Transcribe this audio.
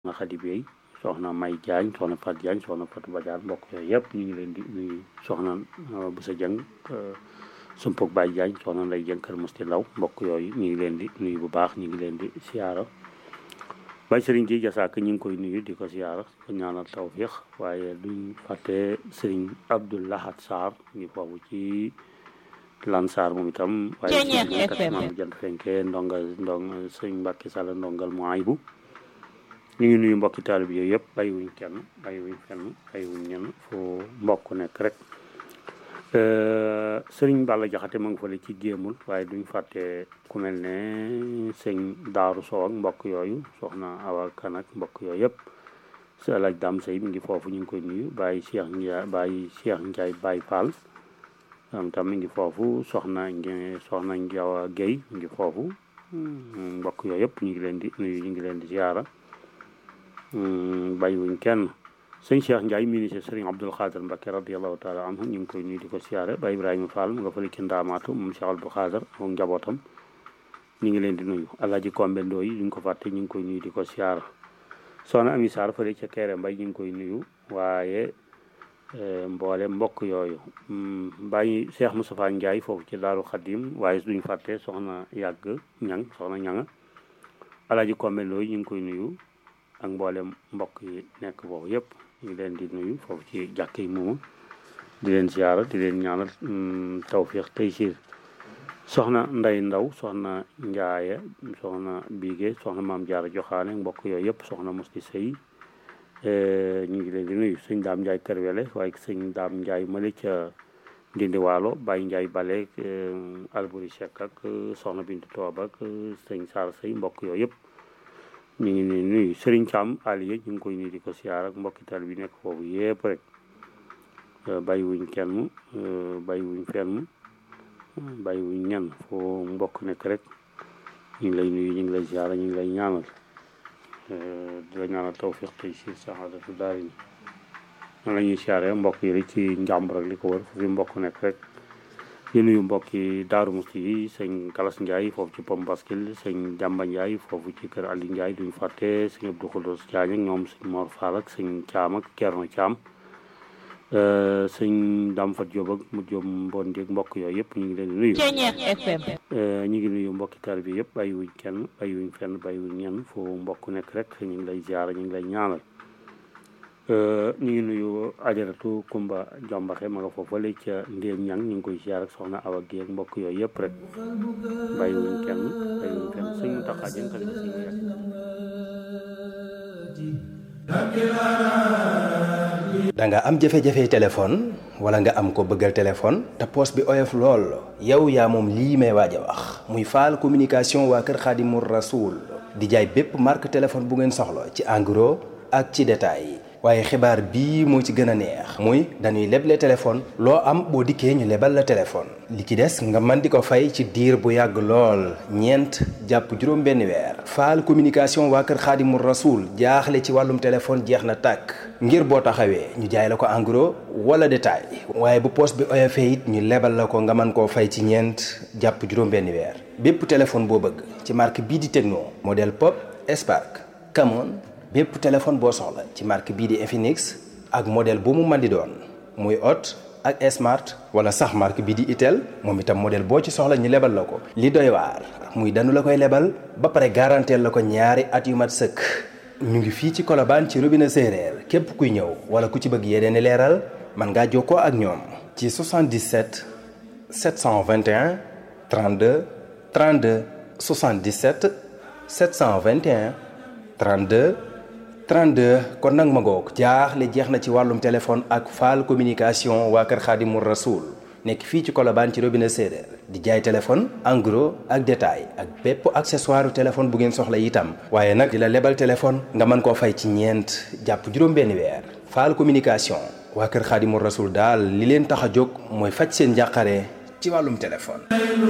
soxna Khady Bey soxna May Diagne soxna Fat Diagne soxna Fatou Badiane mbokk yooyu yëpp ñu ngi leen di nuyu soxna Boussa Dieng Sumpug Baye Diagne soxna Ndeye Dieng Kër Musti Law mbokk yooyu ñu ngi leen di nuyu bu baax ñu ngi leen di siyaara Baye Serigne ji jasaak ñu ngi koy nuyu di ko siyaara ko ñaanal tawfiix waaye duñ fàtte Serigne Abdou Lahad Sarr ngi foofu ci Lansar moom itam waaye kat jant fenke ndonga ndong sëñ Mbàkke Sall ndongal mu aybu ñu ngi nuyu mbokki taalib yooyu yëpp bàyyiwuñ kenn bàyyiwuñ fenn bàyyiwuñ ñenn fu mbokk nekk rek sëriñ Balla Jaxate ma ngi fële ci géemul waaye duñ fàtte ku mel ne sëñ Daaru Sow ak mbokk yooyu soxna Awa Kan ak mbokk yooyu yëpp si alaaj Dam Sey mi ngi foofu ñu ngi koy nuyu bàyyi Cheikh Ndiaye bàyyi Cheikh Ndiaye Baye Fall am tam mi ngi foofu soxna soxna Njawa Guèye mi ngi foofu mbokk yooyu yëpp ñu ngi leen di nuyu ñu ngi leen di ziara bàyyiwuñ kenn sëñ Cheikh Ndiaye ministre sëriñ Abdoul Khadir Mbacké radiallahu taala anhu ñu ngi koy nuyu di ko siyaare ba Ibrahima Fall mu nga fële ci ndaamaatu moom Cheikh Abdoul Khadir ak njabootam ñu ngi leen di nuyu Alaaji Kombe Ndoo yi duñ ko fàtte ñu ngi koy nuyu di ko siyaara soxna Ami Sarr fële ca Kéré Mbay ñu ngi koy nuyu waaye mboole mbokk yooyu bàyyi Cheikh Moustapha Ndiaye foofu ci Daaru Xadim waaye duñ fàtte soxna yàgg ñang soxna ñanga Alaaji Kombe Ndoo yi ñu ngi koy nuyu ak mboolem mbokk yi nekk foofu yëpp ñu leen di nuyu foofu ci jàkk yi moomu di leen ziara di leen ñaanal tawfiix taysiir soxna nday ndaw soxna njaaye soxna biige soxna maam jaara joxaane mbokk yooyu yëpp soxna musti sëy ñu ngi leen di nuyu sëñ daam njaay kërwele waaye sëñ daam njaay mali ca ndindi waalo bàyyi njaay bale alburi sekk ak soxna bintu toob ak sëñ saar sëy mbokk yooyu yëpp ñu ngi nii nuyu Serigne Thiam Aliou ñu ngi koy nuyu di ko siyaar ak mbokki tal bi nekk foofu yëpp rek bàyyiwuñ kenn bàyyiwuñ fenn bàyyiwuñ ñenn foo mbokk nekk rek ñu ngi lay nuyu ñu ngi lay siyaar ñu ngi lay ñaanal di la ñaanal tawfiq tey si saxaadatu daari ni man la ñuy siyaare mbokk yi rek ci njàmbur ak li ko wër foofu mbokk nekk rek di nuyu mbokki Daaru Musti yi sëñ Galas Ndiaye foofu ci Pom Baskil sëñ Jàmba Ndiaye foofu ci kër Ali Ndiaye duñu fàtte sëñ Abdou Khoudous Diagne ak ñoom sëñ Mor Fall ak sëñ Caam ak Kerno Caam sëñ Dam Fat Diop ak mu Diop Mbon Dieg mbokk yooyu yëpp ñu ngi leen di nuyu ñu ngi nuyu mbokki tar bi yëpp bàyyiwuñ kenn bàyyiwuñ fenn bàyyiwuñ ñenn foo mbokk nekk rek ñu ngi lay ziara ñu ngi lay ñaanal ñu ngi nuyu ajaratu Kumba Jombaxe ma nga foofale ca Ndéem Ñang ñu ngi koy ziar ak soxna Awa Guèye ak mbokk yooyu yëpp rek bàyyiwuñ kenn bàyyiwuñ kenn sëñ mu taxaa jën xale si da nga am jafe-jafe téléphone wala nga am ko bëggal téléphone te poos bi oyof lool yow yaa moom lii may waaj a wax muy faal communication waa kër Xaadimu Rasuul di jaay bépp marque téléphone bu ngeen soxla ci en gros ak ci détail waaye xibaar bii moo ci gën a neex muy dañuy leble téléphone loo am boo dikkee ñu lebal la téléphone li ci des nga mën di ko fay ci diir bu yàgg lool ñeent jàpp juróom benn weer faal communication waa kër xaadimu rasuul jaaxle ci wàllum téléphone jeex na tàkk ngir boo taxawee ñu jaay la ko en gros wala détail waaye bu poos bi oyofee it ñu lebal la ko nga mën koo fay ci ñeent jàpp juróom benn weer bépp téléphone boo bëgg ci marque bii di Tecno modèle Pop Spark Camon bépp téléphone boo soxla ci marque bii di Infinix ak modèle bu mu mën di doon muy Hot ak Smart wala sax marque bii di Itel moom itam modèle boo ci soxla ñu lebal la ko. li doy waar muy danu la koy lebal ba pare garanteel la ko ñaari at yu mat sëkk ñu ngi fii ci Colobane ci robinet séeréer képp kuy ñëw wala ku ci bëgg yeneen i leeral mën ngaa jokkoo ak ñoom. ci 77 721 32 32 77 721 32. 32 kon nag ma ngoog jaaxle jeex na ci wàllum téléphone ak faal communication waa kër Xaadimu Rasuul nekk fii ci Colobane ci robinet séeréer di jaay téléphone en gros ak détail ak bépp accessoire téléphone bu ngeen soxla itam waaye nag di la lebal téléphone nga mën koo fay ci ñeent jàpp juróom-benn weer faal communication waa kër Xaadimu Rasuul daal li leen tax a jóg mooy faj seen njàqare ci wàllum téléphone